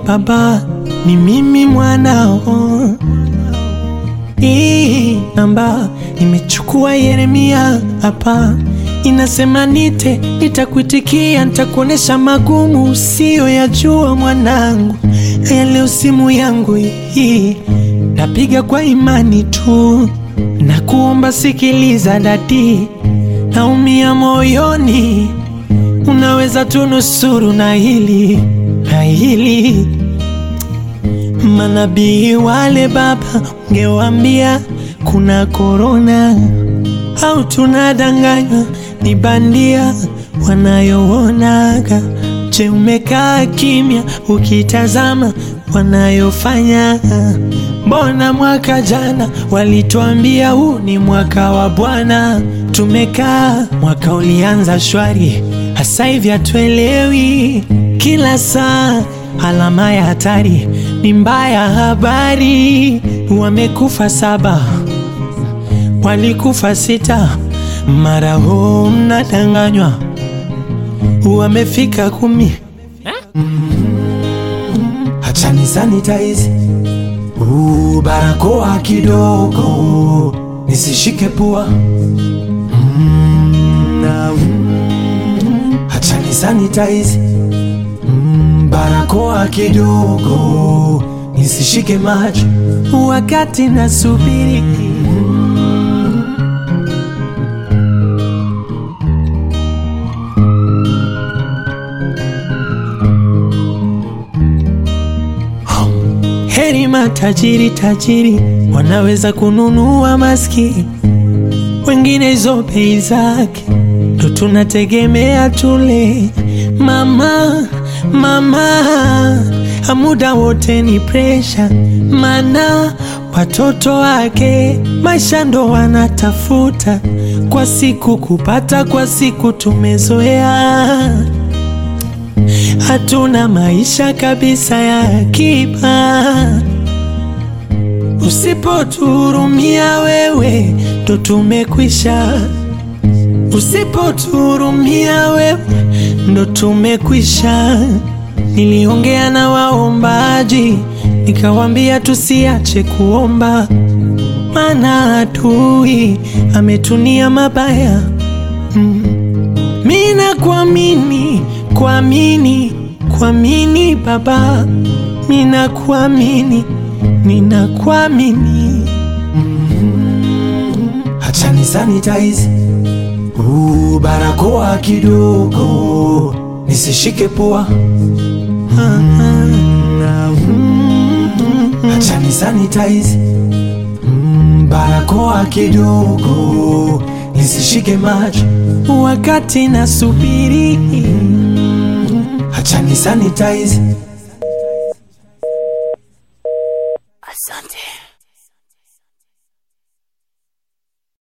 baba, ni mimi mwanao. Hii namba nimechukua Yeremia hapa, inasema nite, nitakuitikia, nitakuonesha magumu usiyoyajua mwanangu. Haya, leo simu yangu hii napiga kwa imani tu, na kuomba sikiliza dadi, naumia moyoni, unaweza tunusuru na hili na hili Manabii wale baba, ungewambia kuna korona au tunadanganywa ni bandia wanayoonaga. Je, umekaa kimya ukitazama wanayofanya? Mbona mwaka jana walituambia huu ni mwaka wa Bwana, tumekaa mwaka ulianza shwari, hasa hivi hatuelewi kila saa alama ya hatari ni mbaya. Habari wamekufa saba, walikufa sita, mara huu mnadanganywa wamefika kumi. Acha ni sanitize uh, barakoa kidogo nisishike pua mm, na, mm, acha ni sanitize mm, barakoa kidogo nisishike macho wakati nasubiri Heri matajiri tajiri wanaweza kununua maski, wengine hizo bei zake ndo tunategemea tule. Mama mama, muda wote ni presha, mana watoto wake maisha ndo wanatafuta kwa siku kupata, kwa siku tumezoea hatuna maisha kabisa ya akiba. Usipotuhurumia wewe, ndo tumekwisha. Usipotuhurumia wewe, ndo tumekwisha. Niliongea na waombaji, nikawambia tusiache kuomba, maana adui ametunia mabaya mm. Mina kuamini kuamini kuamini Baba, mina kuamini nina kuamini Acha ni sanitize uh, barakoa kidogo nisishike pua Acha ni sanitize mm, barakoa kidogo nisishike macho wakati nasubiri. Acha ni sanitize Asante.